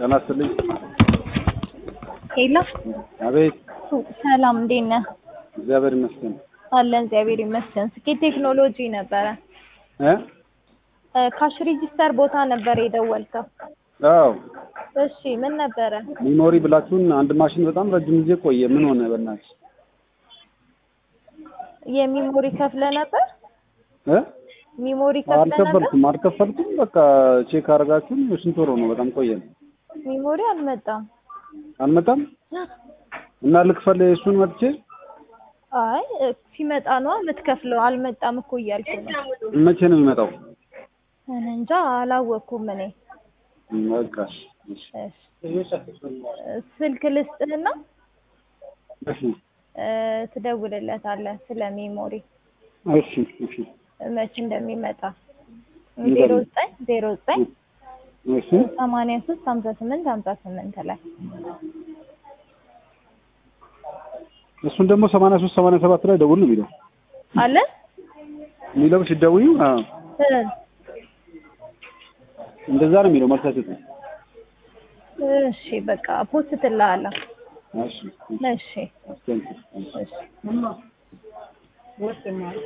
ጤና ይስጥልኝ። ሄሎ አቤት። ሰላም፣ እንዴት ነህ? እግዚአብሔር ይመስገን። አለን እግዚአብሔር ይመስገን። ስኬት ቴክኖሎጂ ነበረ። እ ካሽ ሬጂስተር ቦታ ነበር የደወልከው። አዎ እሺ ምን ነበረ? ሚሞሪ ብላችሁን አንድ ማሽን በጣም ረጅም ጊዜ ቆየ። ምን ሆነ? በእናትሽ የሚሞሪ ከፍለ ነበር? እ ሚሞሪ ከፍለ ነበር? አልከፈልኩም አልከፈልኩም። በቃ ቼክ አደረጋችሁን? ስንት ወር ነው? በጣም ቆየ። ሚሞሪ አልመጣም። አልመጣም እና ልክፈል እሱን መጥቼ አይ እ፣ ሲመጣ ነው የምትከፍለው። አልመጣም እኮ እያልኩ ነው። መቼ ነው የሚመጣው? እኔ እንጃ አላወቅኩም እኔ። በቃ እሺ፣ እሺ፣ ስልክ ልስጥህና እሺ፣ እ፣ ትደውልለታለህ ስለ ሚሞሪ እሺ፣ እሺ፣ መቼ እንደሚመጣ ይበል። ዜሮ ዘጠኝ ዜሮ ዘጠኝ እሺ። ሰማንያ ሶስት ሀምሳ ስምንት ሀምሳ ስምንት ላይ እሱን ደግሞ ሰማንያ ሶስት ሰማንያ ሰባት ላይ ደውል ነው የሚለው አለ የሚለው ሲደውዩ አዎ እ፣ እንደዛ ነው የሚለው መልስ አይሰጥም። እሺ በቃ ፖስት ትልሃለሁ። እሺ፣ እሺ እሺ፣ እሺ